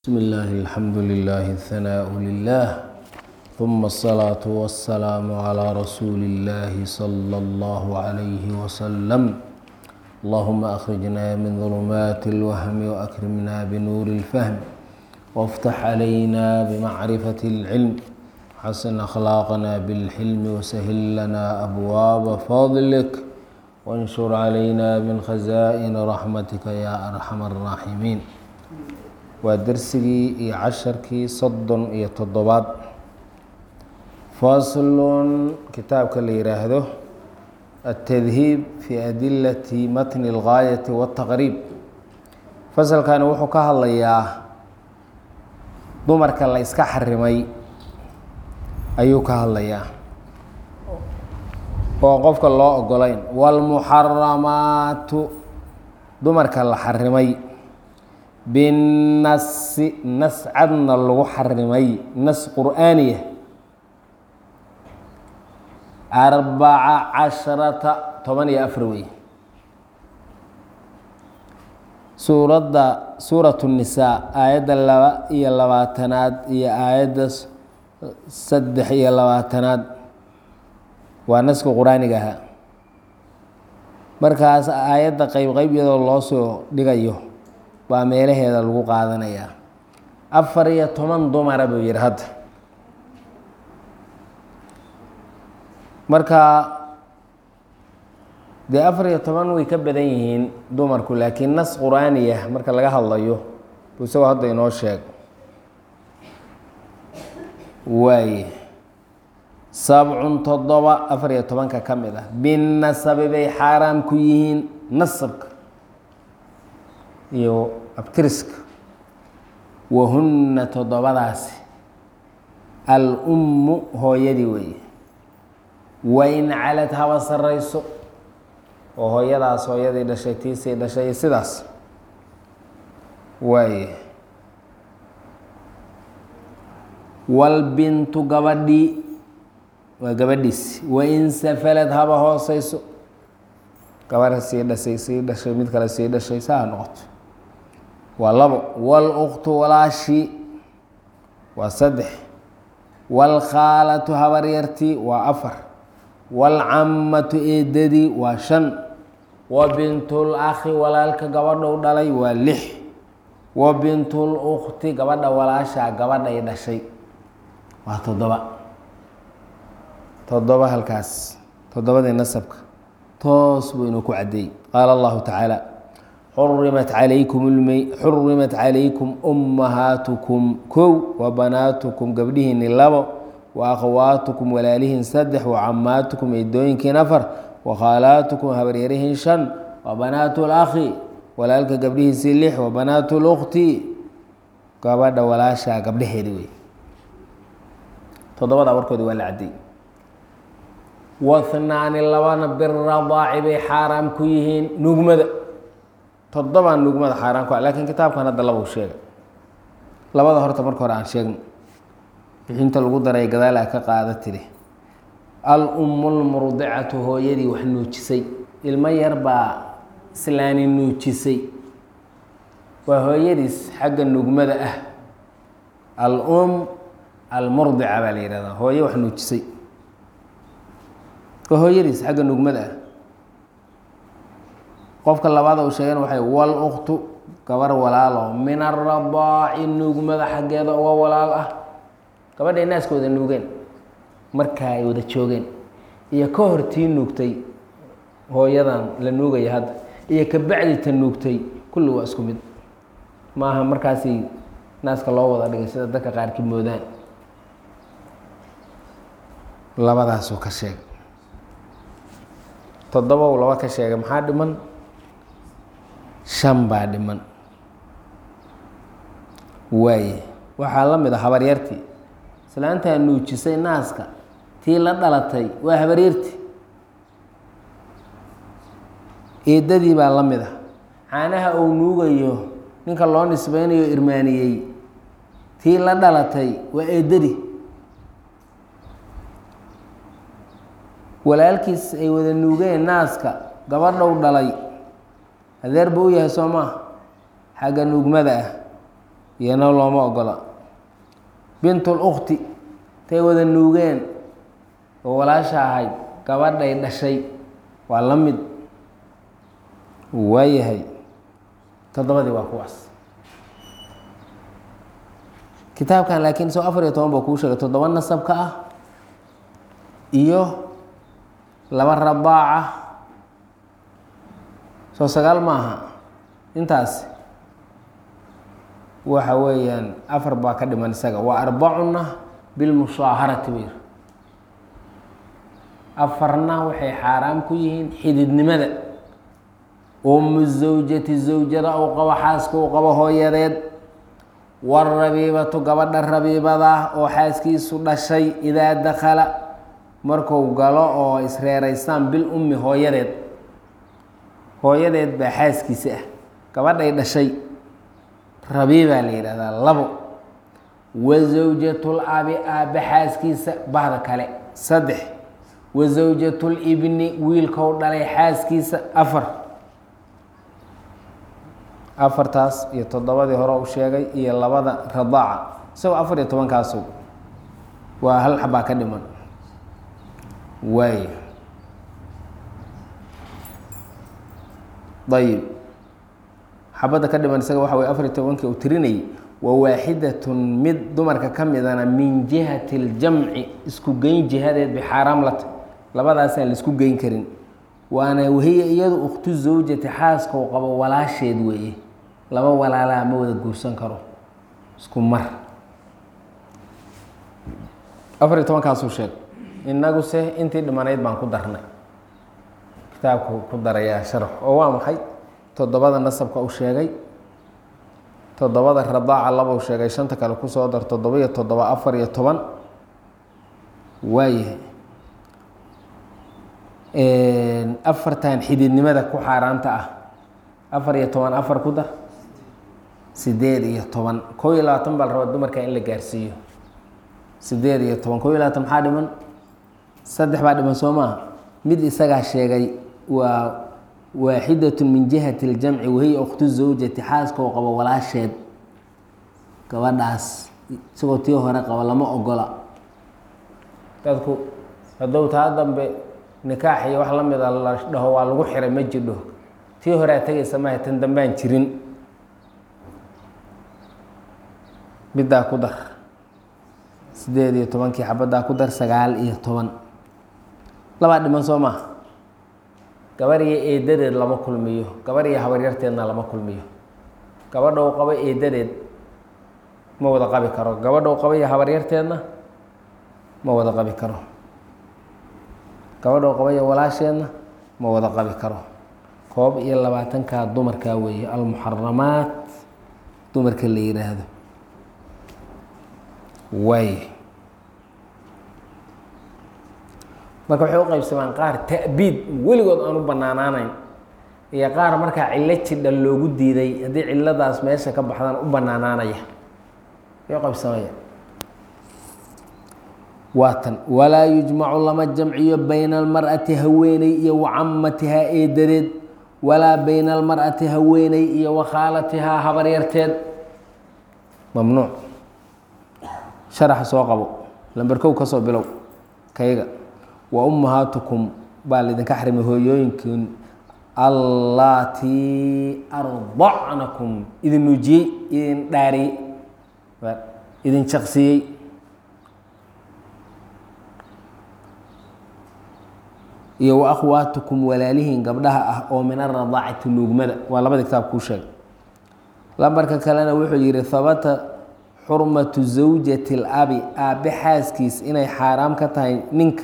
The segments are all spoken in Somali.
بسم الله الحمد لله الثناء لله ثم الصلاة والسلام على رسول الله صلى الله عليه وسلم اللهم أخرجنا من ظلمات الوهم وأكرمنا بنور الفهم وافتح علينا بمعرفة العلم حسن أخلاقنا بالحلم وسهل لنا أبواب فضلك وانشر علينا من خزائن رحمتك يا أرحم الراحمين waa dersigii iyo casharkii soddon iyo toddobaad faslun kitaabka la yidhaahdo altadhiib fi adilati matni اlgaayati waاtaqriib fasalkani wuxuu ka hadlayaa dumarka la iska xarimay ayuu ka hadlayaa oo qofka loo ogolayn wاlmuxaramaatu dumarka la xarimay binasi nas cadna lagu xarimay nas qur'aaniya arbaca casharata toban iyo afar wey suuradda suurat الnisaa aayadda laba iyo labaatanaad iyo aayadda saddex iyo labaatanaad waa naska qur-aaniga ahaa markaas aayadda qeyb qeyb iyadoo loo soo dhigayo baa meelaheeda lagu qaadanayaa afar iyo toban dumara buu yihi hadda marka dee afar iyo toban way ka badan yihiin dumarku laakiin nas qur-aaniya marka laga hadlayo buu isagoo hadda inoo sheeg waaye sabcun toddoba afar iyo tobanka ka mid ah binnasabi bay xaaraam ku yihiin nasabka iyo abtiriska wahunna toddobadaasi al-ummu hooyadii weeye wain calad haba sarrayso oo hooyadaas hooyadii dhashay tiisii dhashay iyo sidaas waaye walbintu gabadhii waa gabadhiisi wain safalad haba hooseyso gabarha sii dhashay sii dhashay mid kale sii dhashay saa ha noqoto waa labo wاlأktu walaashii waa saddex wاlkhaalatu habaryartii waa afar wاlcamatu eedadii waa shan wa bintulakhi walaalka gabadhou dhalay waa lix wa bintulukti gabadha walaashaa gabadhay dhashay waa toddoba toddoba halkaas toddobadii nasabka toos buu inuu ku caddeeyey qaala allahu tacaala xurimat calaykum xurimat calaykum ummahaatukum kow wa banaatukum gabdhihiini labo wa akhawaatukum walaalihiin saddex wa camaatukum eedooyinkiin afar wa khaalaatukum habaryarihiin shan wa banaatu lakhi walaalka gabdhihiisii lix wa banaatu lukti gabadha walaashaa gabdhaheedi wey toddobada warkoodi waa la caddeey wahnaani labana biradaaci bay xaaraam ku yihiin nugmada toddobaan nugmada xaaraan ku ah lakiin kitaabkan hadda laba u sheega labada horta marka hore aan sheegno bixinta lagu daray gadaal a ka qaada tiri al-ummu lmurdicatu hooyadii wax nuujisay ilmo yar baa islaani nuujisay waa hooyadiis xagga nugmada ah al-um almurdica baa la yihahdaa hooye wax nuujisay waa hooyadiis xagga nugmada ah qofka labaada uu sheegana waxay wal uktu gabar walaalo min aradaaci nuugmada xaggeeda uga walaal ah gabadhay naaskooda nuugeen markaa ay wada joogeen iyo ka hor tii nuugtay hooyadan la nuugaya hadda iyo ka bacdi ta nuugtay kulli waa isku mid maaha markaasi naaska loo wada dhigay sida dadka qaarkii moodaan labadaasuu ka sheeg toddoba uu laba ka sheegay maxaa dhiman shan baa dhiman waaye waxaa la mid a habaryartii islaantaa nuujisay naaska tii la dhalatay waa habaryartii eedadii baa la mid a caanaha uu nuugayo ninka loo nisbeynayo irmaaniyey tii la dhalatay waa eedadii walaalkiis ay wada nuugeen naaska gabadhow dhalay adeer buu u yahay soo maa xagga nuugmada ah iyana looma ogola bintul ukhti tay wada nuugeen oo walaasha ahayd gabadhay dhashay waa la mid waayahay toddobadii waa kuwaas kitaabkan laakiin isagoo afar iyo toban buu kuu sheegay toddoba nasabka ah iyo laba rabaaca soo sagaal maaha intaas waxa weeyaan afar baa ka dhiman isaga waa arbacuna bilmushaaharati bayr afarna waxay xaaraam ku yihiin xididnimada umu zawjati zawjada uu qabo xaaska uu qabo hooyadeed warabiibatu gabadha rabiibada oo xaaskiisu dhashay idaa dakala marku galo oo isreeraystaan bil ummi hooyadeed hooyadeed baa xaaskiisa ah gabadhay dhashay rabiibaa la yidhahdaa labo wa zawjatul abi aabbe xaaskiisa bahda kale saddex wa zawjatul ibni wiilkou dhalay xaaskiisa afar afartaas iyo toddobadii hore u sheegay iyo labada radaaca isagoo afar iyo tobankaasu waa hal xabaa ka dhiman waay ayib xabadda ka dhiman isaga waxa wey afar iyo tobankii uu tirinayay wa waaxidatun mid dumarka ka midana min jihati اljamci isku geyn jihadeed bay xaaraam la tahy labadaasaan la isku geyn karin waana wahiya iyadu ukhtu zawjati xaaska u qabo walaasheed weeye laba walaalaa ma wada guursan karo isku mar afar iyo tobankaasuu sheeg innaguse intii dhimanayd baan ku darnay kitaabku ku darayaa sharax oo waa maxay toddobada nasabka uu sheegay toddobada radaaca laba u sheegay shanta kale kusoo dar toddoba iyo toddoba afar iyo toban waayahay afartan xididnimada ku xaaraanta ah afar iyo toban afar ku dar sideed iyo toban kow iyo labaatan baa la rabaa dumarka in la gaarsiiyo sideed iyo toban kow iyo labaatan maxaa dhiman saddex baa dhiman soo maaha mid isagaa sheegay waa waaxidatun min jihati اljamci wahiya ukhtu zawjati xaaska oo qabo walaasheed gabadhaas isagoo tii hore qaba lama ogola dadku hadow taa dambe nikaax iyo wax la mida la dhaho waa lagu xiray ma jidho tii horea tegaysa maaha tan dambaan jirin middaa ku dar sideed iyo tobankii xabaddaa ku dar sagaal iyo toban labaa dhiman soo maaha gabar iyo eedadeed lama kulmiyo gabar iyo habaryarteedna lama kulmiyo gabadha u qabo eedadeed ma wada qabi karo gabadha u qabo iyo habaryarteedna ma wada qabi karo gabadha u qabo iyo walaasheedna ma wada qabi karo koob iyo labaatankaa dumarkaa weeye almuxaramaat dumarka la yidhaahdo waay marka waxay u qaybsamaan qaar ta'biid weligood aan u banaanaanayn iyo qaar markaa cillo jidha loogu diiday haddii cilladaas meesha ka baxdaan u banaanaanaya ay u qaybsamaya waatan walaa yujmacu lama jamciyo bayna almar'ati haweeney iyo wa camatihaa eedadeed walaa bayna almar'ati haweeney iyo wa khaalatihaa habaryarteed mamnuuc sharaxa soo qabo lamberkow ka soo bilow kayga wa ummahaatukum baa laydinka xarimay hooyooyinkiin allaatii ardacnakum idin nuujiyey idin dhaariyey idin jaqsiyey iyo wa akhwaatukum walaalihiin gabdhaha ah oo min aradaacati nuugmada waa labada kitaab kuu sheegay lambarka kalena wuxuu yihi habata xurmatu zawjati اlabi aabbe xaaskiis inay xaaraam ka tahay ninka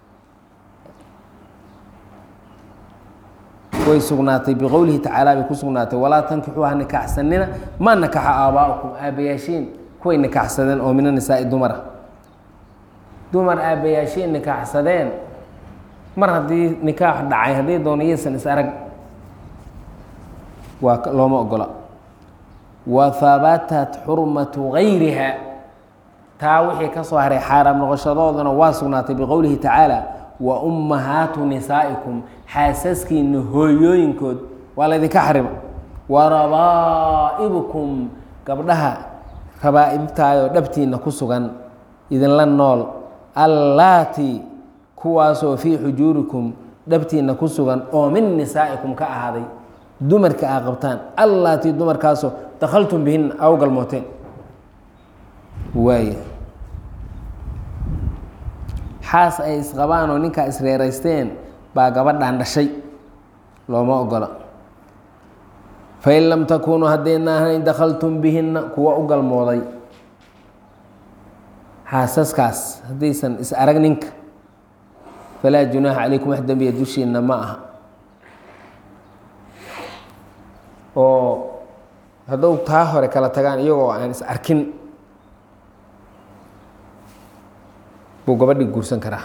way sugnaatay biqowlihi tacaala bay ku sugnaatay walaa tankixuuha nikaxsanina ma nakaxa aabaa'ukum aabbayaashiin kuway nikaxsadeen oo mina nisaa'i dumara dumar aabbayaashiin nikaxsadeen mar haddii nikaax dhacay haddii doono yaysan is arag waa looma ogola wa habatat xurmatu gayriha taa wixii ka soo haray xaaraam noqoshadoodana waa sugnaatay biqowlihi tacaala wa ummahaatu nisaa'ikum xaasaskiina hooyooyinkood waa laydinka xarima wa rabaa'ibukum gabdhaha rabaa'ibtaayoo dhabtiinna ku sugan idinla nool allaati kuwaasoo fii xujuurikum dhabtiinna ku sugan oo min nisaa'ikum ka ahaaday dumarka aa qabtaan allaatii dumarkaasoo dakhaltum bihinna aa u galmooteen waaya xaas ay isqabaan oo ninkaa isreeraysteen baa gabadhaan dhashay looma ogola fain lam takunuu haddayna ahayn dakhaltum bihinna kuwa u galmooday xaasaskaas haddaysan is arag ninka falaa junaaxa calaykum wax dembiya dushiinna ma aha oo hadduu taa hore kala tagaan iyagoo aan is arkin buu gabadhii guursan karaa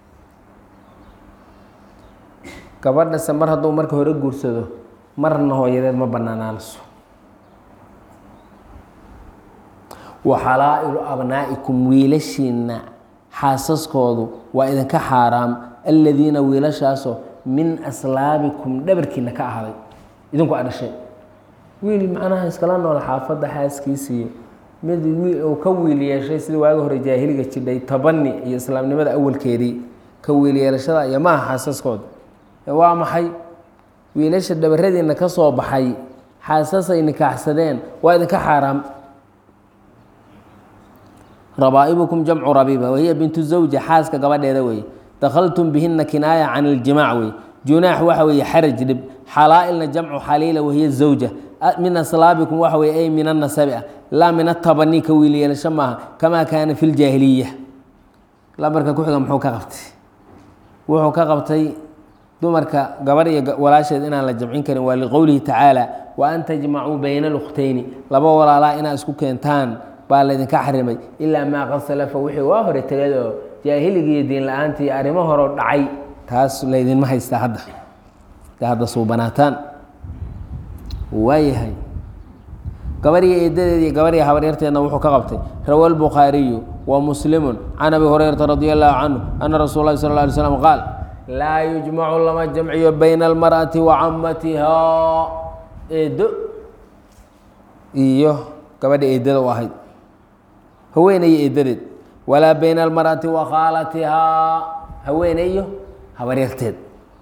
gabadhase mar hadduu marka hore guursado marna hooyadeed ma banaanaanayso wa xalaa'ilu abnaa'ikum wiilashiinna xaasaskoodu waa idinka xaaraam aladiina wiilashaasoo min aslaabikum dhabarkiina ka ahaaday idinku a dhashay wiil macnaha iskala nool xaafadda xaaskiisiiyo mid wiil uu ka wiil yeeshay sida waagi hore jaahiliga jidhay tabani iyo islaamnimada awalkeedii ka wiil yeelashada iyo maaha xaasaskooda waa maxay wiilasha dhabaradiina ka soo baxay xaasasay nikaaxsadeen waa idinka xaaraam rabaa'ibukum jamcu rabiiba wahiya bintu zawja xaaska gabadheeda weeye dakhaltum bihina kinaaya can iljimaac wey junaax waxa weeye xaraj dhib xalaa'ilna jamcu xaliila wahiya zawja min aslaabikum waxa weye ay min annasabi ah laa min atabani ka wiil yeelasho maaha kamaa kaana fi ljaahiliya lambarka ku-xiga muxuu ka qabtay wuxuu ka qabtay dumarka gabarh iyo walaasheed inaan la jamcin karin waa liqowlihi tacaala wa an tajmacuu bayna alukhtayni laba walaalaa inaa isku keentaan baa laydinka xarimay ilaa maa qad salafa wixii waa hore tegay oo jaahiligiiyo diin la-aanta iyo arrimo horeo dhacay taas laydinma haystaa hadda de hadda suubanaataan waayahay gabariya eedadeed iyo gabariya habaryarteedna wuxuu ka qabtay rawa lbukhaariyu wa muslimu can abi hurayrata radi allahu canhu ana rasuul lahi sal lla alay slam qaal laa yujmacu lama jamciyo bayna almar'ati wa camatihaa eedo iyo gabadha eedada u ahayd haweenayo eedadeed walaa bayna almar'ati wa khaalatihaa haweenayo habaryarteed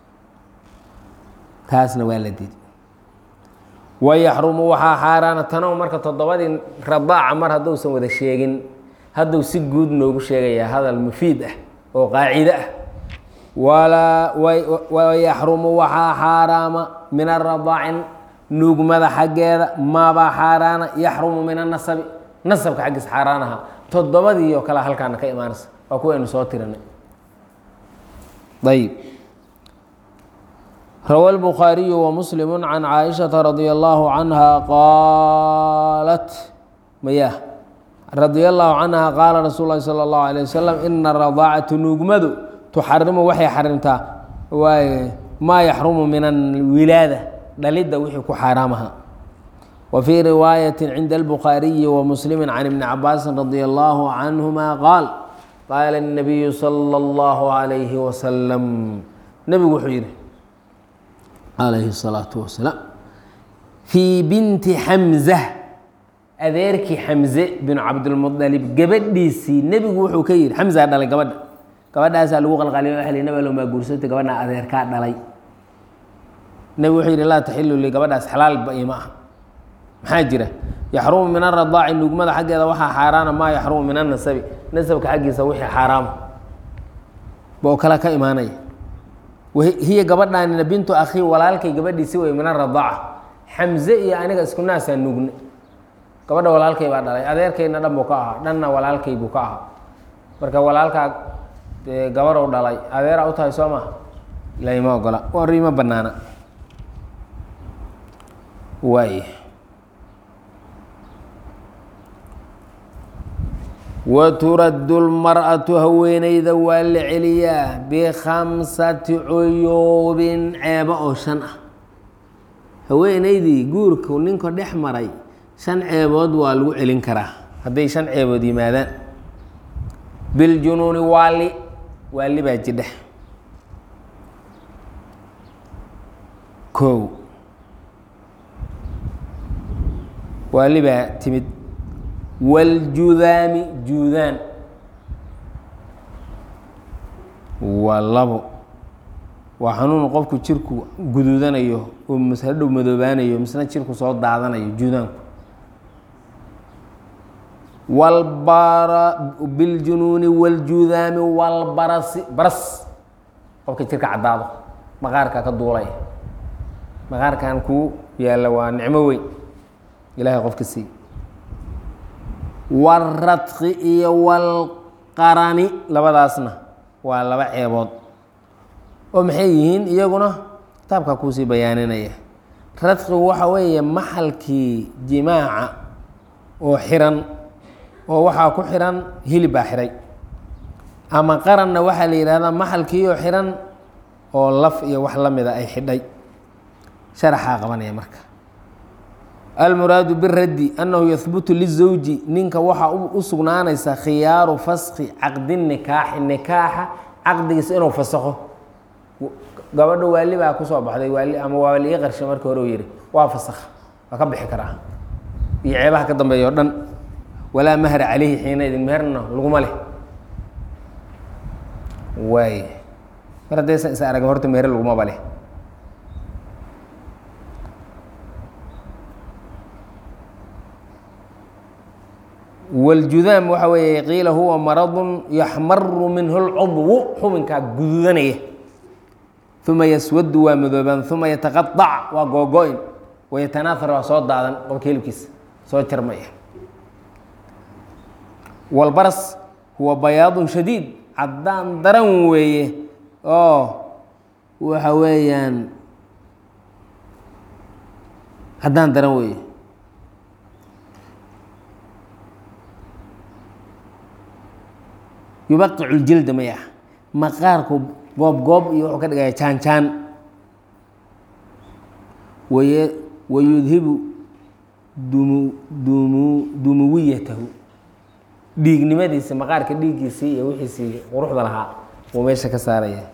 taasna waa la diiday wayaxrumu waxaa xaaraana tanow marka toddobadii radaaca mar hadduusan wada sheegin hadduu si guud noogu sheegayaa hadal mufiid ah oo qaacido ah walaa wayaxrumu waxaa xaaraama min aradaacin nuugmada xaggeeda maabaa xaaraana yaxrumu min anasabi nasabka xaggiisa xaaraan ahaa toddobadii oo kale halkaana ka imaanaysa waa kuwaynu soo tirinay ayb rawa الbukhaariyu وmuslim can caaishaةa radi allahu canha qaalat maya radi allahu canha qaala rasuul lahi salى اllahu alيه wasalam ina radaacatu nuugmadu tuxarimu waxay xarimtaa waay maa yaxrumu min alwilaada dhalidda wixii ku xaaraamaha wa fii riwaayati cinda اlbukhaariyi وmuslimi can ibni cabaasin radi allahu canhuma qaal qaala الnabiyu salى اllahu عalayhi wasalam nebigu wuxuu yihi calayhi الsalaatu wasalaam fii binti xamza adeerkii xamze binu cabdilmualib gabadhiisii nebigu wuxuu ka yihi xamzaa dhalay gabadha gabadhaasaa lagu qalqaliyo waxa li nabi allow maa guursatay gabadhaa adeerkaa dhalay nebigu wuxuu yihi laa taxilu li gabadhaas xalaalba ima ah maxaa jira yaxrumu min aradaaci nuugmada xaggeeda waxaa xaaraana maa yaxrumu min anasabi nasabka xaggiisa wixii xaaraama boo kale ka imaanaya hiya gabadhaanina bintu akhii walaalkay gabadhiisi wey min aradaaca xamze iyo aniga isku naasaa nuugne gabadha walaalkay baa dhalay adeerkayna dhan buu ka ahaa dhanna walaalkay buu ka ahaa marka walaalkaa dee gabarow dhalay adeeraa u tahay soo maha laima ogola warima banaana waay waturaddu lmar'atu haweeneyda waa la celiyaa bikhamsati cuyuubin ceebo oo shan ah haweeneydii guurku ninka dhex maray shan ceebood waa lagu celin karaa hadday shan ceebood yimaadaan biljunuuni waali waali baa jidha kow waali baa timid wاljudaami juudaan waa labo waa xanuun qofku jirku guduudanayo oo mashadhow madoobaanayo misna jirku soo daadanayo juudaanku walbara biljunuuni wاljudaami walbarasi baras qofka jirka caddaado maqaarka ka duulaya maqaarkan kuu yaalla waa nicmo weyn ilahay qofka siiy waradki iyo walqarani labadaasna waa laba ceebood oo maxay yihiin iyaguna kitaabkaa kuusii bayaaninaya radkigu waxa weeye maxalkii jimaaca oo xiran oo waxaa ku xiran hilib baa xiray ama qaranna waxaa la yidhahdaa maxalkii oo xiran oo laf iyo wax la mida ay xidhay sharaxaa qabanaya marka almuraadu biraddi annahu yahbutu lizawji ninka waxaa u sugnaanaysa khiyaaru faski caqdi nikaaxi nikaaxa caqdigiisa inuu fasakho gabadho waali baa kusoo baxday waali ama waa liga qarshay markii hore u yihi waa fasakha waa ka bixi karaa iyo ceebaha ka dambeeya o dhan walaa mahra calayhi xiina idin meherna laguma leh waay mar haddaysan is aragin horta meher lagumaba leh wاljudaam waxa weeye qiila huwa maradun yaxmaru minhu اlcudwu xubinkaa gududanaya uma yaswadu waa madoobaan uma yataqaطac waa googo-in wayatanaaar waa soo daadan qofka hilibkiisa soo jarmaya walbaras huwa bayaadun shadiid caddaan daran weeye oo waxa weeyaan caddaan daran weeye yubaqicu ljilda maya maqaarku goob goob iyo wuxuu ka dhigaya jaan jaan waye wayudhibu dumu dumu dumuwiyatahu dhiignimadiisa maqaarka dhiiggiisii iyo wixiisii quruxda lahaa wuu meesha ka saaraya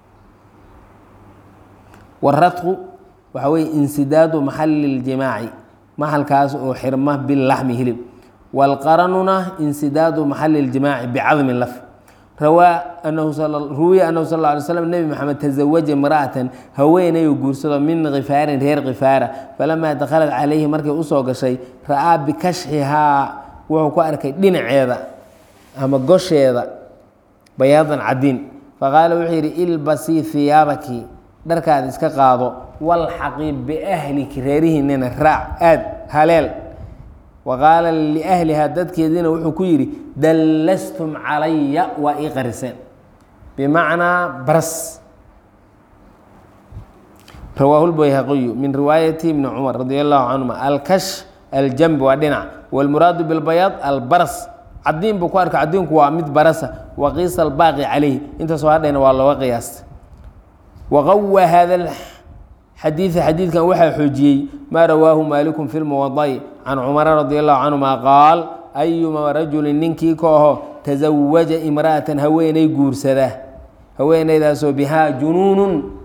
waradku waxa weye insidaadu maxali اljimaaci maxalkaas oo xirma bilaxmi hilib wاlqaranuna insidaadu maxali اljimaaci bicadmi laf rawaa anahu ruwiya anahu sal ه alay slm nebi maxamed taزawaja imra'atan haweenayuu guursado min khifaarin reer khifaara falamaa dakhalat calayhi markay usoo gashay ra'aa bikashxihaa wuxuu ku arkay dhinaceeda ama gosheeda bayaadan cadiin faqaala wuxuu yidhi ilbasii hiyaabaki dharkaada iska qaado walxaqii biahliki reerihiinina raac aad haleel wa qaala liahlihaa dadkeediina wuxuu ku yidhi dallastum calaya waa ii qariseen bimacnaa baras rawaahu lbayhaqiyu min riwaayati ibni cumar radi allahu canhuma alkash aljambi waa dhinac wاlmuraadu biاlbayaad albaras cadiin buu ku arka cadiinku waa mid barasa waqiisa albaaqi calayh intaasoo hadhayna waa looga qiyaasta waqawa hada xadiida xadiidkan waxaa xoojiyey maa rawaahu maaliku fi lmuwada'i can cumara radi allahu canhuma qaal ayuma rajulin ninkii ka aho tasawaja imra'atan haweeney guursada haweeneydaasoo bihaa junuunun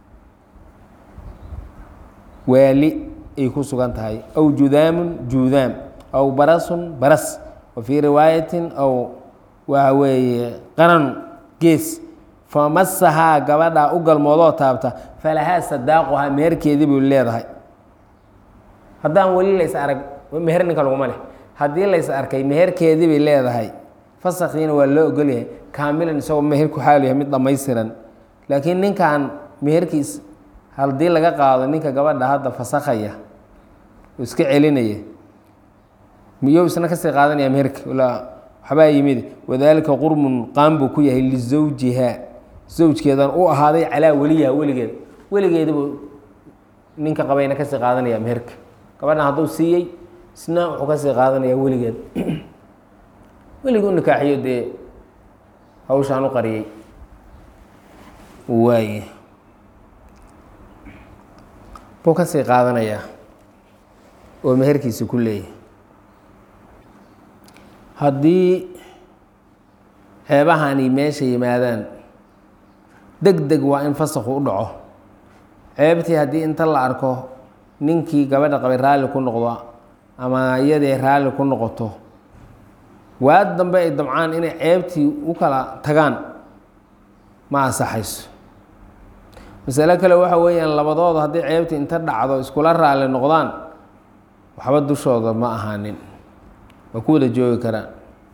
waali ay ku sugan tahay aw judaamun juudaam aw barasun baras wa fii riwaayatin aw waxa weeye qaran gees famasahaa gabadhaa u galmoodoo taabta falahaa sadaaquhaa meherkeedii buu leedahay haddaan weli lays arag meher ninka laguma leh haddii lays arkay meherkeedii bay leedahay fasakhiina waa loo ogolyahay kaamilan isagoo meherku xaal yahay mid dhammaystiran laakiin ninkan meherkiis haddii laga qaado ninka gabadha hadda fasakhaya oo iska celinaya miyou isna kasii qaadanaya meherka waxbaa yimid wadaalika qurmun qaan buu ku yahay lizawjiha zawjkeedan u ahaaday calaa weliyaha weligeed weligeedabuu ninka qabayna kasii qaadanaya meherka gabadhan hadduu siiyey isna wuxuu kasii qaadanaya weligeed weligii u nikaaxiyo dee hawshaan u qariyey waay buu kasii qaadanayaa oo meherkiisi ku leeyahay haddii ceebahani meesha yimaadaan deg deg waa in fasakhu u dhaco ceebtii haddii inta la arko ninkii gabadha qabay raalli ku noqdo ama iyadii raalli ku noqoto waad dambe ay damcaan inay ceebtii u kala tagaan ma ansaxayso masale kale waxa weeyaan labadooda haddii ceebtii inta dhacdo iskula raali noqdaan waxba dushooda ma ahaanin waa ku wada joogi karaan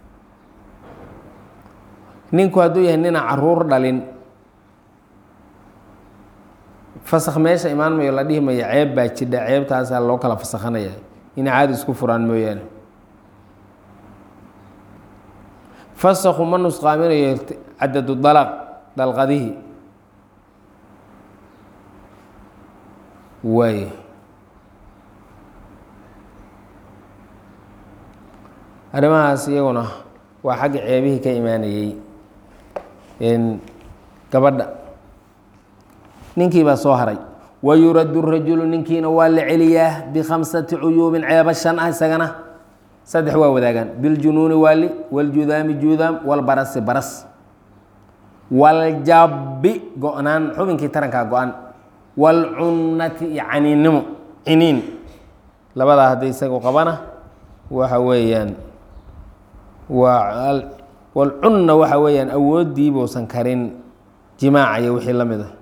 ninku hadduu yahay ninaan caruur dhalin fasakh meesha imaan mayo la dhihi mayo ceeb baa jidha ceebtaasaa loo kala fasakhanaya inay caadi isku furaan mooyaane fasakhu ma nusqaaminayo cadadu dalaq dalqadihii waay arrimahaas iyaguna waa xagga ceebihii ka imaanayey gabadha ninkii baa soo haray wayuradu rajulu ninkiina waa la celiyaa bikhamsati cuyuubin ceebo shan ah isagana saddex waa wadaagaan biljunuuni waali waljudaami judaam walbarasi baras waljabbi go-naan xubinkii tarankaa go-an walcunnati iyo caniinnimo ciniin labadaa hadday isagu qabana waxa weeyaan waa walcunna waxa weeyaan awooddiibuusan karin jimaaca iyo wixii la mid a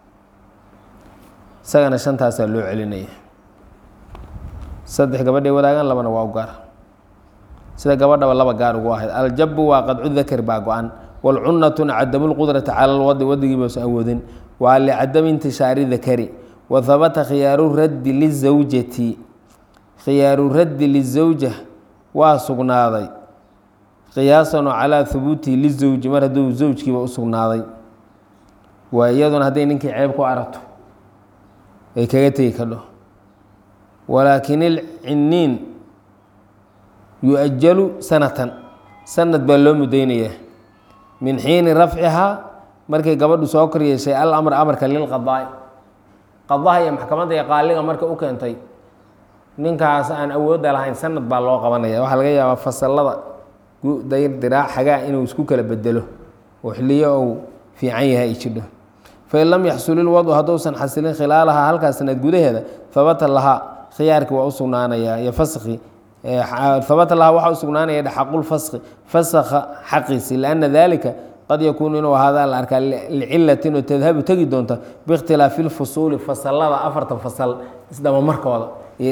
isagana shantaasaa loo celinaya saddex gabadhay wadaagaan labana waa u gaar sida gabadhaba laba gaar ugu ahayd aljabu waa qadcu dakar baa go-an walcunnatuna cadamu lqudrati cala lwadi wadigiibausan awoodin waa licadami intishaari dakari wa habata khiyaaru raddi lizawjati khiyaaru raddi lizawja waa sugnaaday qiyaasan oo calaa hubuutihi lizawji mar hadduu zawjkiiba u sugnaaday waa iyaduna hadday ninkii ceeb ku aragto ay kaga tegi kadho walaakin ilciniin yu-ajalu sanatan sanad baa loo mudaynayaa min xiini rafcihaa markay gabadhu soo kor yeeshay alamr amarka lilqadaai qadaha iyo maxkamadda iyo qaaliga marka u keentay ninkaas aan awoodda lahayn sanad baa loo qabanaya waxaa laga yaabaa fasalada dayr diraac xagaa inuu isku kala bedelo oo xiliyo uu fiican yahay ay jidho fain lam yaxsul ilwadu hadduusan xasilin khilaalahaa halkaas sanad gudaheeda habata lahaa khiyaarkii waa u sugnaanayaa iyo faskhi habata lahaa waxaa u sugnaanaya xaqulfaskhi fasakha xaqiisi lianna dalika qad yakuunu inuu ahaadaa la arkaa licilatin oo tadhabu tegi doonta biikhtilaafi lfusuuli fasalada afarta fasal isdhabamarkooda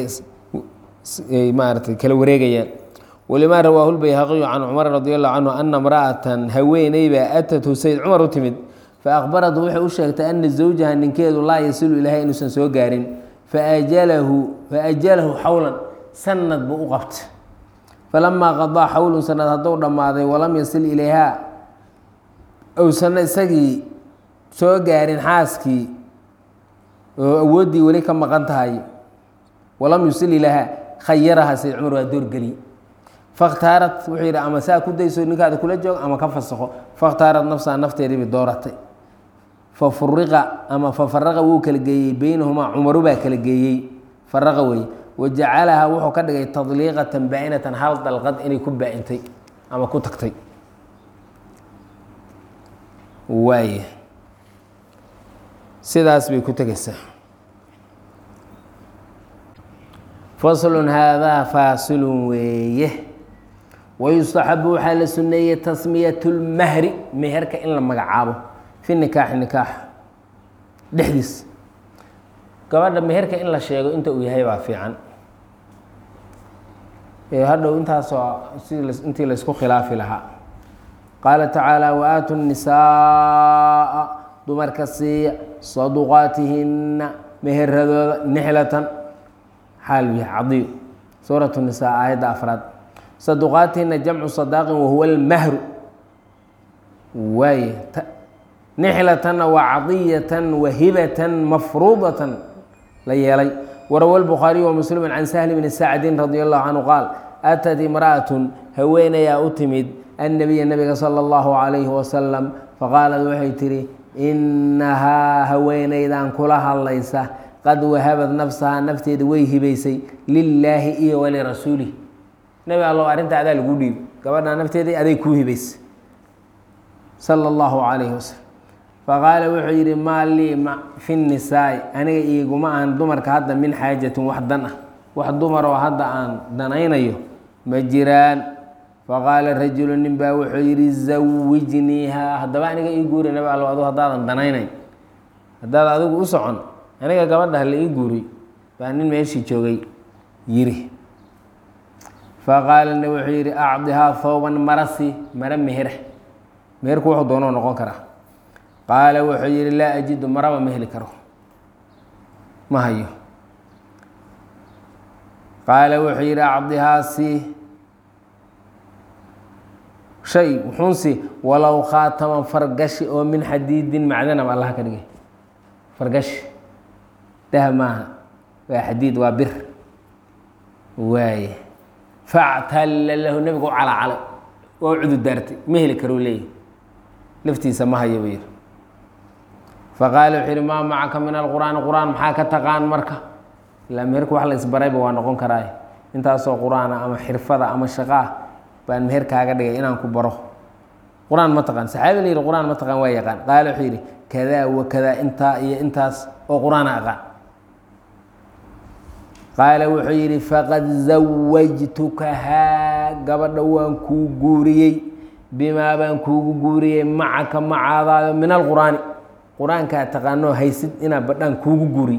maarata kala wareegayaan walimaa rawaahu lbayhaqiyu can cumar radi allahu canhu ana imra'atan haweeneybaa atathu sayd cumar u timid faakbaratu waxay u sheegtay ana zawjaha ninkeedu laa yasilu ilaahay inuusan soo gaarin faajalahu faajalahu xawlan sanad buu u qabtay falamaa qadaa xawlun sanad hadduu dhammaaday walam yasil ilayhaa owsana isagii soo gaarin xaaskii oo awooddii weli ka maqan tahay walam yusil ilayhaa khayaraha sayd cumar waa doorgeliye fakhtaarat wuxuu yidhi ama saa ku dayso ninkaada kula joog ama ka fasakho fakhtaarat nafsaha nafteediibay dooratay fa furiqa ama fa faraqa wuu kala geeyey beynahumaa cumaru baa kala geeyey faraqa weeye wa jacalahaa wuxuu ka dhigay tadliiqatan baa-inatan hal dalqad inay ku baa-intay ama ku tagtay waay sidaas bay ku tegeysaa faslun haadaa faasilun weeye wayustaxabu waxaa la suneeyey tasmiyat lmahri meherka in la magacaabo fi nikaaxi nikaax dhexdiis gabadha meherka in la sheego inta uu yahay baa fiican hadhow intaasoo intii laysku khilaafi lahaa qaala tacaala waaatu nisaaa dumarka siiya saduqaatihinna meheradooda nixlatan xaal yahay cadiyo suurat nisaa aayadda afraad saduqaatihina jamcu sadaaqin wahuwa almahru waaye nixlatanna waa cadiyatan wahibatan mafruudatan la yeelay warawa lbukhaariyu wa muslimu can sahli bni sacdin radi allahu canhu qaal atat imra'atun haweenayaa u timid annabiya nabiga sala allahu calayhi wasalam faqaalad waxay tihi innahaa haweenaydan kula hadlaysa qad wahabad nafsahaa nafteeda way hibaysay lilaahi iyo walirasuulih nebi allow arrinta adaa lagu dhiib gabadhaa nafteeda aday kuu hibaysay sala allahu calayhi wasalam faqaala wuxuu yidhi maa lii fi nisaai aniga iiguma ahan dumarka hadda min xaajatin wax dan ah wax dumaroo hadda aan danaynayo ma jiraan faqaala rajulu nin baa wuxuu yidhi zawijniihaa haddaba aniga ii guuri nabi allo adu haddaadan danaynayn haddaad adigu u socon aniga gabadha la ii guuri baa nin meeshii joogay yiri faqaala nabi wuxuu yidhi acdihaa thawban marasi mara meher meherku wuxuu doonoo noqon karaa qaala wuxuu yidhi laa ajidu maraba ma heli karo ma hayo qaala wuxuu yidhi acdihaasi shay wuxuunsi walow khaataman fargashi oo min xadiidin macdanaba allaha ka dhigay fargashi dahab maaha waa xadiid waa bir waaye factalla lahu nebigu u calacalay oo cudu daartay ma heli karuu leeyahy laftiisa ma hayo buu yidhi faqaala wuxuu yidhi maa macaka min alqur'aani qur-aan maxaa ka taqaan marka ilaa meherku wax la isbarayba waa noqon karaaye intaasoo qur-aana ama xirfada ama shaqaa baan meher kaaga dhigay inaan ku baro qur-aan ma taqaan saxaabi la yidhi qur-aan ma taqaan waa yaqaan qaala wuxuu yidhi kadaa wa kadaa intaa iyo intaas oo qur-aana aqaan qaala wuxuu yidhi faqad zawajtukahaa gabadha waan kuu guuriyey bimaa baan kuugu guuriyey macaka macaadaado min alqur'aani qur-aankaa taqaanoo haysid inaa badhaan kuugu guuriy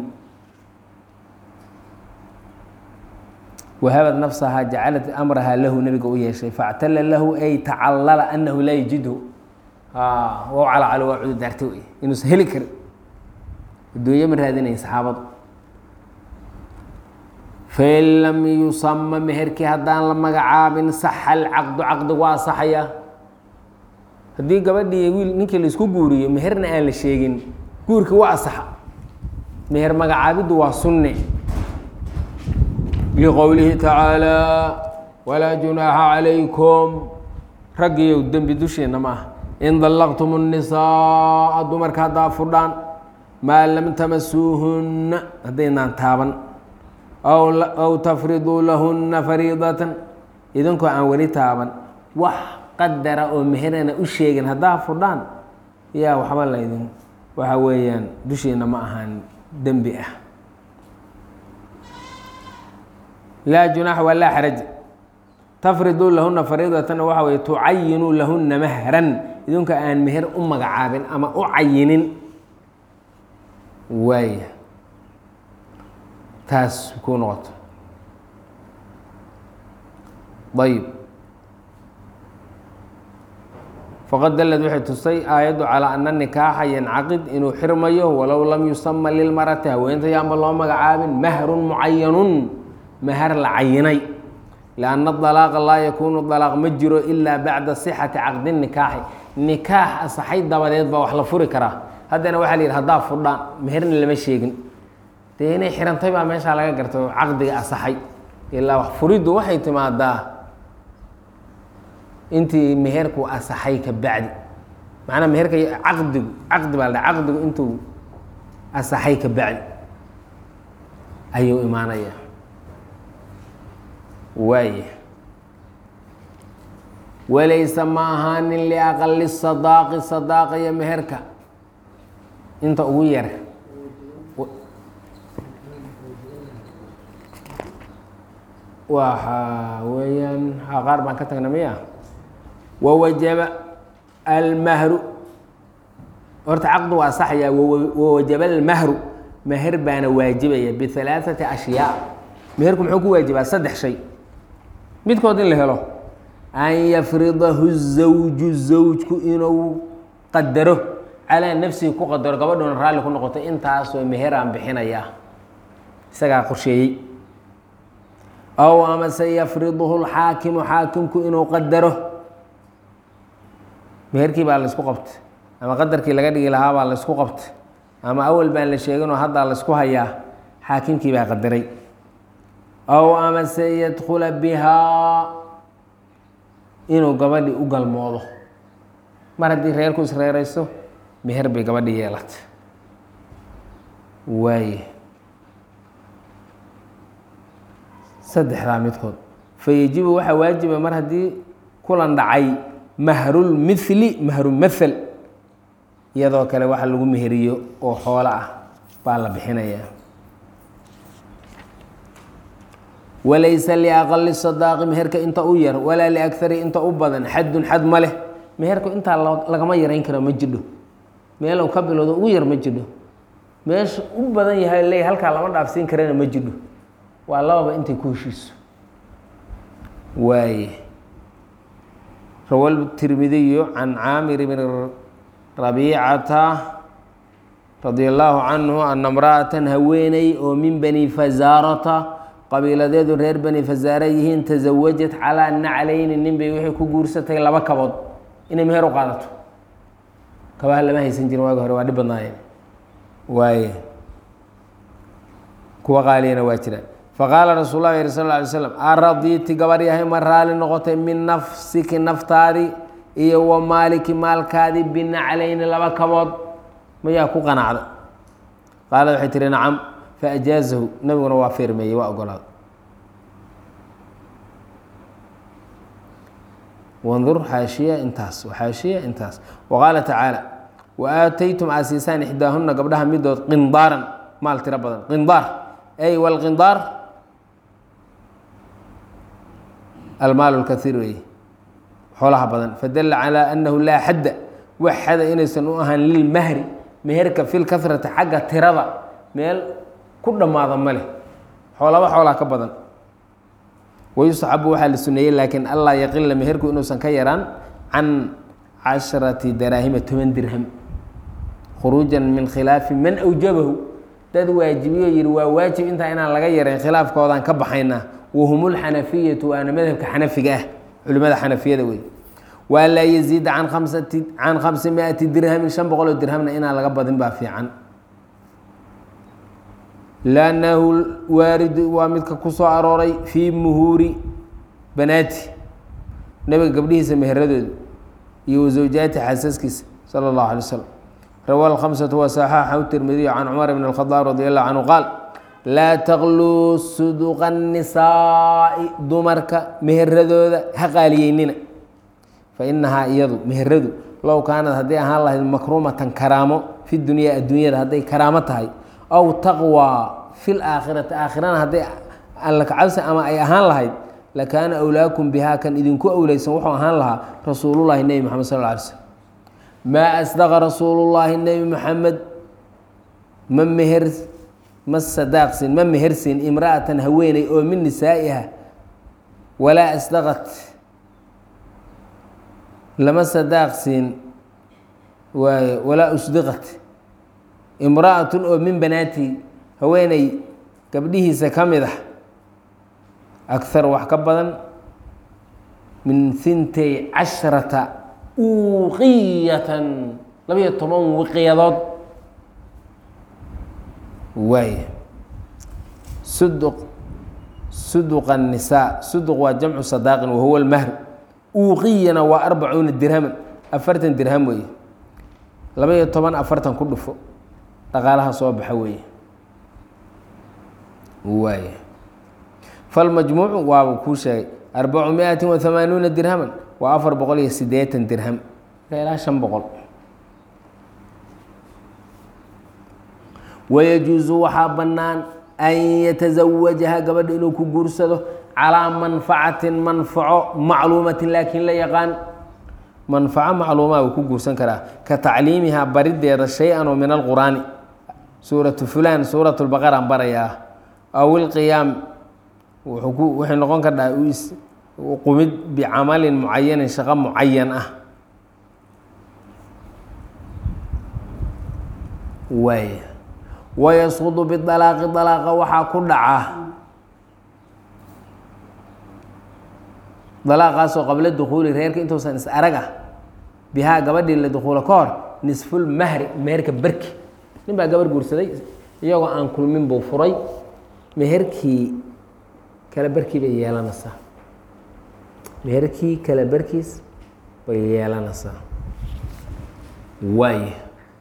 wahabad nafsahaa jacalat amrahaa lahu nebiga u yeeshay factala lahu ay tacallala anahu laa yajidhu waa calacalo waa cudu daarta wey inuusan heli karin adduunyo ma raadinayn saxaabadu fain lam yusama meherkii haddaan la magacaabin saxa alcaqdu caqdigu waa asaxaya haddii gabadhii wiil ninkii laisku guuriyo meherna aan la sheegin guurkii waa asaxa meher magacaabiddu waa sunne liqowlihi tacaalaa walaa junaaxa calaykum raggiiyow dembi dusheenna ma aha in dallaqtum الnisaaa dumarka haddaa fudhaan maa lam tamasuuhunna haddaynaan taaban aw tafriduu lahunna fariidatan idinkoo aan weli taaban wax qadara oo meherana u sheegin haddaa fudhaan yaa waxba laydin waxa weeyaan dushiina ma ahaan dembi ah laa junaax waa laa xaraj tafriduu lahuna fariidatana waxa weye tucayinuu lahuna mahran idinka aan meher u magacaabin ama u cayinin waaya taas ku noqoto ayb faqad dalad waxay tustay aayaddu calaa ana nikaaxa yancaqid inuu xirmayo walow lam yusama lilmarati haweenta yaanba loo magacaabin mahrun mucayanun mahar la cayinay lianna dalaaqa laa yakuunu dalaaq ma jiro ilaa bacda sixati caqdi nikaaxi nikaax asaxay dabadeed baa wax la furi karaa haddana waxaa la yidhi haddaa fudhaan meherna lama sheegin dee inay xirantay baa meeshaa laga garta oo caqdiga asaxay ilaa wax furiddu waxay timaadaa intii meherku asaxay ka bacdi macnaa meherka caqdigu caqdi baa la dhaha caqdigu intuu asaxay ka bacdi ayuu imaanaya waaya walaysa ma ahaanin liaqali sadaaqi sadaaqa iyo meherka inta ugu yar waxa weeyaan qaar baan ka tagna miya wawajaba almahru horta caqdi waa saxaya wawajaba almahru meher baana waajibaya bihalaaثati ashyaa meherku muxuu ku waajibaa saddex shay midkood in la helo an yafridahu zawju zawjku inuu qadaro calaa nafsihi ku qadaro gabadhuna raalli ku noqoto intaasoo meheraan bixinaya isagaa qorsheeyey aw amase yafriduhu lxaakimu xaakimku inuu qadaro meherkii baa laysku qabtay ama qadarkii laga dhigi lahaa baa laysku qabtay ama awal baan la sheeginoo haddaa laysku hayaa xaakimkii baa qadaray aw amase yadkula bihaa inuu gabadhii u galmoodo mar haddii reerku isreerayso meher bay gabadhii yeelatay waaye saddexdaa midkood fayajibu waxaa waajiba mar haddii kulan dhacay mahrulmithli mahrumathel iyadoo kale waxa lagu meheriyo oo xoolo ah baa la bixinayaa walaysa liaqali sadaaqi meherka inta u yar walaa liakari inta u badan xadun xad ma leh meherku intaa lagama yarayn karo ma jidho meelu ka bilowdo ugu yar ma jidho meesha u badan yahay leey halkaa lama dhaafsiin karana ma jidho waa lababa intay ku heshiiso waaye rawa tirmidiyu can caamir bni rabiicata radia allaahu canhu ana imra'atan haweeney oo min bani fasaarata qabiiladeedu reer bani fasaare yihiin tasawajat calaa naclayni nin bay waxay ku guursatay laba kabood inay meher u qaadato kabaha lama haysan jirin waagi hore waa dhib badnaayeen waaye kuwa qaaliyana waa jiraan faqaala rasuul lah yiri sal lla alay slam aradiiti gabar yahay ma raali noqotay min nafsiki naftaadii iyo wa maaliki maalkaadii binaclayni laba kabood mayaa ku qanacda qaalad waxay tihi nacam faajaazahu nabiguna waa firmeeyey waa ogolaada wandur xaashiya intaas xaashiya intaas waqaala tacaala wa aataytum aasiisaan ixdaahuna gabdhaha midood qindaaran maal tiro badan qindaar ay wlqindaar almaal lkaiir weeye xoolaha badan fadala calaa annahu laa xadda wax xada inaysan u ahaan lilmahri meherka fi lkasrati xagga tirada meel ku dhammaada ma leh xoolaba xoolaa ka badan wayustaxabu waxaa la suneeyey laakiin allaa yaqila meherku inuusan ka yaraan can casharati daraahima toban dirham khuruujan min khilaafi man awjabahu dad waajibiyo yihi waa waajib intaa inaan laga yarayn khilaafkoodaan ka baxaynaa wahum lxanafiyatu waana madhabka xanafiga ah culimada xanafiyada wey waa laa yaziida can kamsati can khamsi miati dirhamin shan boqoloo dirhamna inaan laga badin baa fiican lannahu waaridu waa midka ku soo arooray fii muhuuri banaati nabiga gabdhihiisa meheradooda iyo wasawjaati xaasaskiisa sala اllahu alay slam rawa alkhamsatu wasaxaaxahu tirmidiyu can cumar bn اlkhadaab radi allahu canhu qaal laa takluu suduqa nisaa'i dumarka meheradooda ha qaaliyeynina fa inahaa iyadu meheradu low kaanad hadday ahaan lahayd makruumatan karaamo fi dunyaa adduunyada hadday karaamo tahay aw taqwaa fi laakhirati aakhirana hadday alla kacabsi ama ay ahaan lahayd lakaana awlaakum bihaa kan idinku awleysan wuxuu ahaan lahaa rasuulullahi nebi moxamed sal lla alay slm maa asdaqa rasuulullaahi nebi moxamed ma meher ma sadaaqsin ma mehersin imra'atan haweeney oo min nisaa'iha walaa asdaqat lama sadaaqsiin waaye walaa usdiqat imra'atun oo min banaati haweeney gabdhihiisa ka mid ah akhar wax ka badan min hintay casharata uuqiyatan labayo toban wiqyadood waay suduq suduqa nisaa suduq waa jamcu sadaaqin wahuwa lmahr uuqiyana waa arbacuuna dirhaman afartan dirham weeye laba-iyo toban afartan ku dhufo dhaqaalaha soo baxa weeye waay falmajmuucu waaba kuu sheegay arbacu miatin wa hamaanuuna dirhaman waa afar boqol iyo siddeetan dirham marka ilaa shan boqol wayajuusu waxaa bannaan an yatazawajaha gabadha inuu ku guursado calaa manfacatin manfaco macluumatin laakiin la yaqaan manfaco macluumaa uu ku guursan karaa ka tacliimihaa barideeda shay-an oo min alqur'aani suuratu fulaan suurat lbaqaraan barayaa aw ilqiyaam waxay noqon kardhaa qumid bicamalin mucayanin shaqo mucayan ah waay wayasqudu bialaaqi dalaaqa waxaa ku dhaca dalaaqaasoo qabla dukuuli reerka intuusan is arag ah bihaa gabadhii la dukuulo ka hor nisful mahri meherka berki nin baa gabarh guursaday iyagoo aan kulmin buu furay meherkii kale berkii bay yeelanaysaa meherkii kale berkiis bay yeelanaysaa waay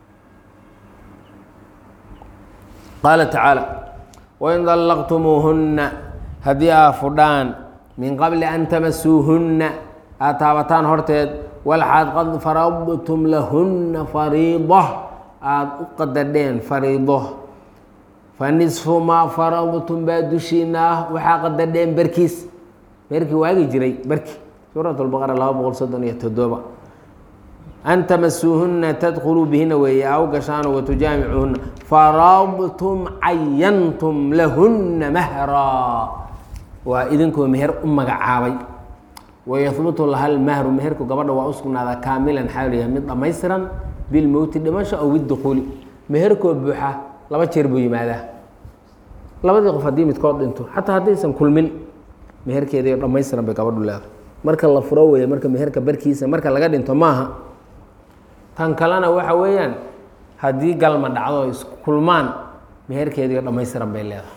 qaala tacaala wain dallaqtumuuhunna haddii aa fudhaan min qabli an tamasuuhunna aad taabataan horteed walxaad qad faradtum lahunna fariida aada u qadadheen fariido fa nisfu maa faradtum baa dushiina ah waxaa qadadheen barkiis meherkii waagi jiray barki suurat lbaqara laba boqol soddon iyo toddoba an tamasuuhuna tadkuluu bihina weeye aw gashaano watujaamicuhuna faradtum cayantum lahuna mahraa waa idinkoo meher u magacaabay wayahbutu laha lmahru meherku gabadha waa u sugnaadaa kaamilan xaaliya mid dhammaystiran bilmowti dhimasho aw bidukuuli meherkoo buuxa laba jeer buu yimaadaa labadii qof haddii midkood dhinto xataa haddaysan kulmin meherkeediio dhammaystiran bay gabadhu leedahay marka la furo weeye marka meherka barkiisa marka laga dhinto maaha tan kalena waxa weeyaan haddii galma dhacdo isku kulmaan meherkeediio dhammaystiran bay leedahay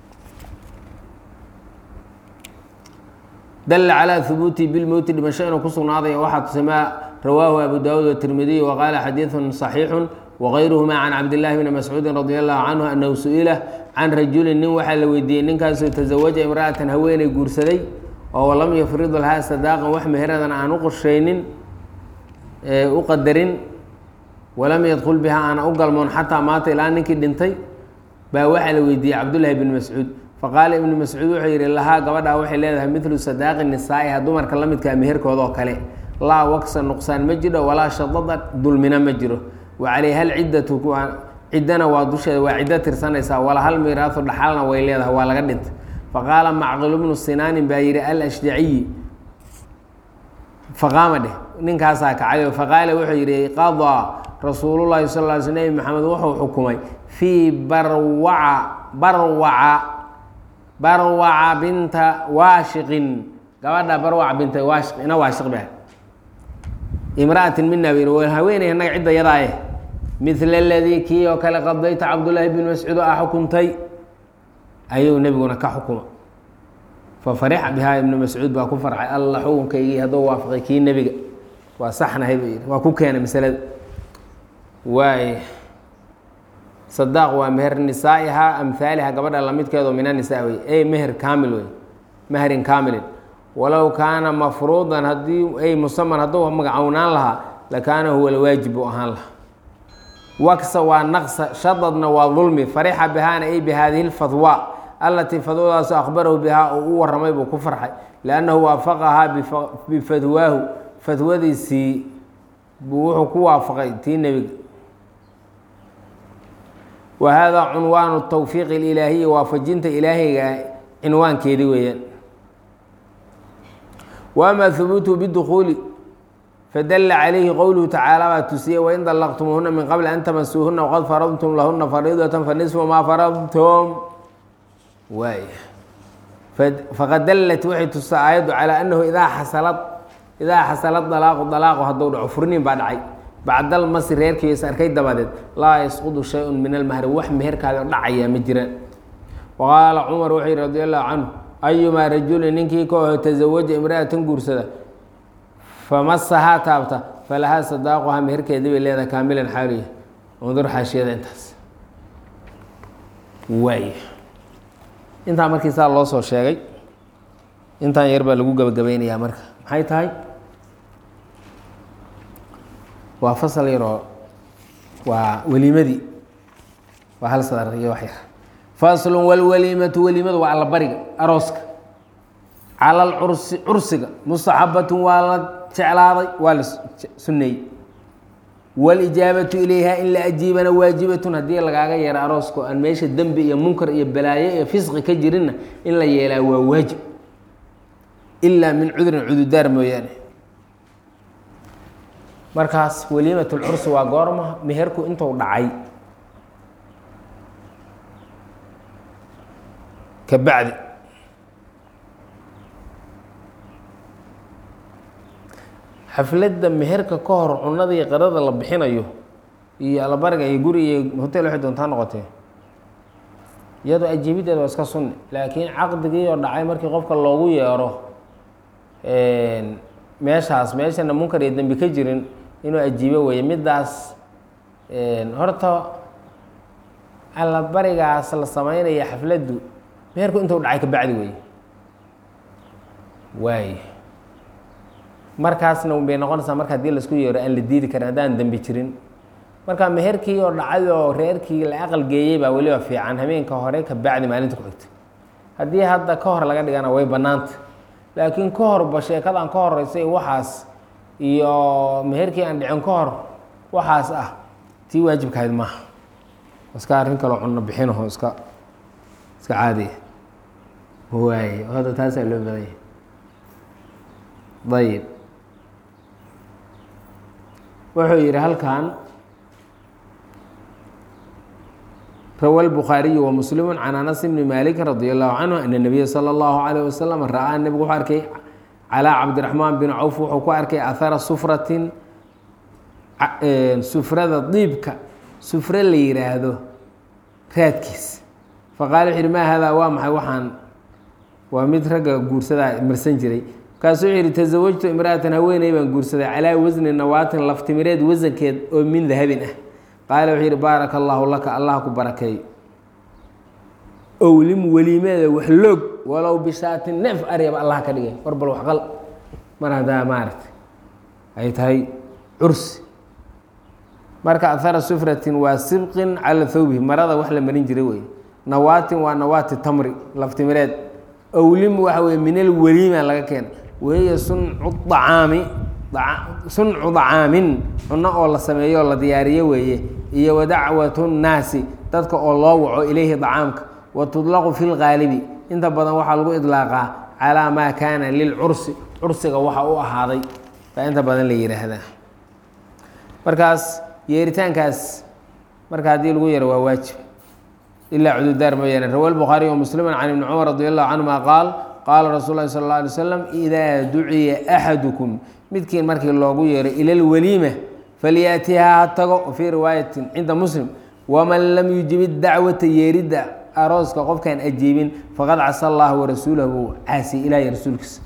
dala calى hubuuti bilmowti dhimasho inuu ku sugnaaday waxaa tusamaa rawaahu abu daawuud watirmidiy waqaala xadiiثu صaxiixu wغayruhuma can cabdillaahi bni mascuudi radi allahu canhu anahu su-ila can rajulin nin waxaa la weydiiyey ninkaasoo tasawaja imra'atan haweeney guursaday oo lam yafrid lahaa sadaaqan wax meheradan aan u qorshaynin u qadarin walam yadkul biha aana u galmoon xataa maata ilaa ninkii dhintay baa waxaa la weydiiyey cabdullaahi bni mascuud faqaala ibnu mascuud wuxuu yidhi lahaa gabadhaa waxay leedahay midlu sadaaqi nisaa'iha dumarka la midkaa meherkooda oo kale laa waksa nuqsaan ma jiro walaa shadada dulmina ma jiro wa calayha alciddatu ciddana waa dusheeda waa ciddo tirsanaysaa wala hal miiraasu dhaxalna way leedahay waa laga dhintay faqaala macqilu bnu sinaanin baa yidhi alashjaciyi faqaama dheh ninkaasaa kacayo faqaala wuxuu yidhi qadaa rasuulullahi sal ly sl nebi maxamed wuxuu xukumay fii barwaca barwaca barwaca binta waashiqin gabadha barwaca binta waashiq ina waashiq bah imra'atin mina b haweeney annaga cidda yadaaye midla aladii kii oo kale qadayta cabdullaahi bn mascuud ah xukuntay ayuu nebiguna ka xukuma fa farixa bihaa ibnu mascuud baa ku farxay alla xukunkaygii hadduu waafaqay kii nebiga waa saxnahay buu yidhi waa ku keenay masalada waay sadaaq waa meher nisaa'ihaa amhaaliha gabadha lamidkeedo min annisaa wey ey meher kaamil wey meherin kaamilin walow kaana mafruudan haddii ay musaman hadduu magacownaan lahaa lakaana huwa lwaajib buu ahaan lahaa waksa waa naqsa shadadna waa dulmi farixa bihaana ay bi haadihi lfadwa allatii fadwadaasu akhbarahu bihaa oo u waramay buu ku farxay liannahu waafaqahaa bifadwaahu fadwadiisii buu wuxuu ku waafaqay tii nebiga wa haadaa cunwaanu tawfiiq ilaahiyi waafajinta ilaahiga cinwaankeedi weeyaan wa ama hubuutuhu bidukuuli fadala calayhi qowluhu tacaala baa tusiyey wain dallaqtumuuhuna min qabli an tamasuuhuna waqad faradtum lahuna fariidatan fanisfu maa faradtum waay faqad dallat waxay tusaa aayaddu calaa annahu idaa xasalad idaa xasalad dalaaqu dalaaqu hadduu dhaco furniin baa dhacay bacdal masi reerkii is arkay dabadeed laa yasqudu shay-un min almahri wax meherkaadi oo dhacayaa ma jiraan waqaala cumar wuxuu yihi radi allahu canhu ayumaa rajulin ninkii ka oho tasawaja imra'atan guursada famasahaa taabta falahaa sadaaquhaa meherkeedii bay leedahay kaamilan xaaliya undur xaashiyada intaas waay intaa markii saa loo soo sheegay intaan yar baa lagu gabagabaynayaa marka maxay tahay waa fasal yaroo waa weliimadii waa hal sadar iyo wax yar faslun walwaliimatu weliimadu waa allabariga arooska cala alcursi cursiga mustaxabatun waa la jeclaaday waa la sunneeyey walijaabatu ilayha in la ajiibana waajibatun haddii lagaaga yeero arooska oo aan meesha dembi iyo munkar iyo balaayo iyo fisqi ka jirinna in la yeelaa waa waajib ilaa min cudurin cududaar mooyaane markaas waliimatulcursi waa goorma meherku intuu dhacay ka bacdi xafladda meherka ka hor cunada iyo qirada la bixinayo iyo allabariga iyo guri iyo hotel waxay doontaa noqotee iyadoo ajiibiddeeda waa iska sunni laakiin caqdigii oo dhacay markii qofka loogu yeero meeshaas meeshana munkar iyo dembi ka jirin inuu ajiibo weeye middaas horta allabarigaas la sameynaya xafladdu meherku intuu dhacay ka bacdi weeye waay markaasna bay noqonaysaa marka hadii laisku yeero aan la diidi karin haddaan dembi jirin marka meherkii oo dhacay oo reerkii la aqal geeyey baa weliba fiican habeenka hore ka bacdi maalinta ku xigta haddii hadda ka hor laga dhigana way bannaanta laakiin ka horba sheekadan ka horeysay waxaas iyo meherkii aan dhicin ka hor waxaas ah tii waajibkahayd maaha iska arrin kaloo cunno bixinaho iska iska caadiya waaye hadda taasaa loo badan yahay ayib wuxuu yidhi halkan rawa الbukhaariyu وmuslimu can anas bni malik radi allahu canhu ana الnabiya salى اllahu عalيه wasalam ra-aa nebigu wuxuu arkay calىa cabdiraxmaan bin cawf wuxuu ku arkay ahara sufratin sufrada diibka sufre la yihaahdo raadkiis faqaala wuxu yihi ma hada waa maxay waxaan waa mid ragga guursadaa marsan jiray markaasuu wuxuu yihi tasawajtu imra'atan haweeney baan guursaday calaa wasni nawaatin laftimireed wasankeed oo min dahabin ah qaala wuxuu yihi baaraka allaahu laka allah ku barakeeyo owlim weliimeeda wax loog walow bishaatin neef aryaba allah ka dhigay war bal waxqal mar haddaa maaragtay ay tahay cursi marka ahara sufratin waa sibqin cala thawbihi marada wax la marin jiray wey nawaatin waa nawaati tamri laftimireed owlim waxa weye min alweliima laga keena wahiya suncu acaami suncu dacaamin cunno oo la sameeyo oo la diyaariyo weeye iyo wadacwatu nnaasi dadka oo loo waco ilayhi dacaamka wa tudlaqu fi lgaalibi inta badan waxaa lagu idlaaqaa calaa maa kaana lilcursi cursiga waxa u ahaaday baa inta badan la yihaahdaa markaas yeeritaankaas marka haddii lagu yaro waa waajib ilaa cududaar mooyaane rawa lbukhaariy wa muslimu can ibni cumar radi allahu canhuma qaal qaala rasuul lahi sal اla alay slam idaa duciya axadukum midkiin markii loogu yeero ila lwaliima falyaatihaa ha tago fii riwaayatin cinda muslim waman lam yujib dacwata yeeridda arooska qofkaan ajiibin faqad casa allah warasuulahu caasi ilahiy rasuulkiisa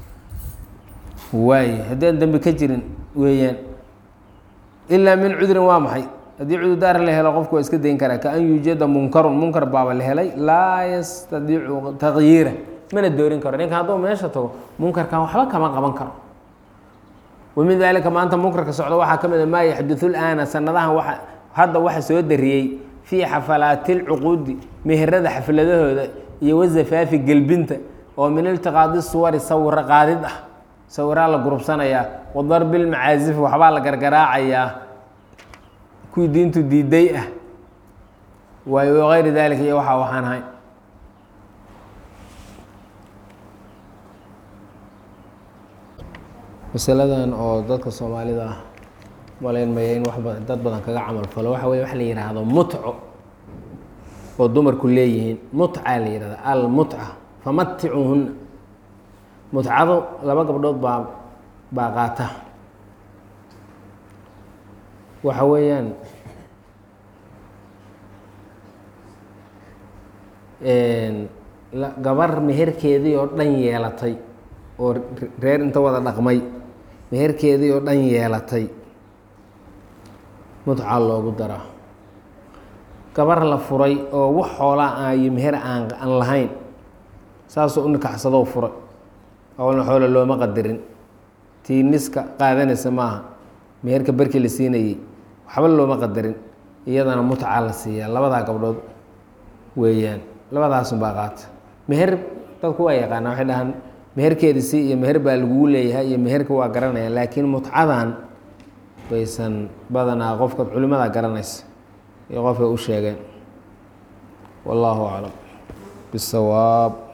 waay haddaan dembi ka jirin weeyaan ilaa min cudrin waa maxay haddii cududaar la helo qofku waa iska dayn karaa kaan yuujada munkarun munkar baaba la helay laa yastadiicu taqyiira mana doorin karo ninka hadduu meesha tago munkarkan waxba kama qaban karo wamin daalika maanta munkarka socda waxaa ka mid a maa yaxdudu laana sanadahan waa hadda waxa soo dariyey fii xafalaati lcuquudi meherada xafladahooda iyo wazafaafi gelbinta oo min iltiqaadi suwari sawiro qaadid ah sawiraa la gurubsanayaa wadarbi lmacaasif waxbaa la gargaraacayaa kuwii diintu diiday ah waayo wagayri daalika iyo waxa waxaan ahayn masaladan oo dadka soomaalida ah malayn maya in wax badan dad badan kaga camal falo waxa weye wax la yidhaahdo mutco oo dumarku leeyihiin mutca la yihahda almutca famaticuhunna mutcadu laba gabdhood baa baa qaata waxa weeyaan gabar meherkeedii oo dhan yeelatay oo reer inta wada dhaqmay meherkeedii oo dhan yeelatay mutca loogu daraa gabar la furay oo wax xoolaa iyo meher aan aan lahayn saasoo u nikaxsadoo furay awalna xoola looma qadarin tii niska qaadanaysa maaha meherka barkii la siinayey waxba looma qadarin iyadana mutca la siiyaa labadaa gabdhood weeyaan labadaasunbaa qaata meher dadku waa yaqaanaa waxay dhahaan meherkeedi si iyo meher baa lagugu leeyahay iyo meherka waa garanaya laakiin mutcadan baysan badanaa qofka culimada garanaysa iyo qofka u sheegeen wallaahu aclam bisawaab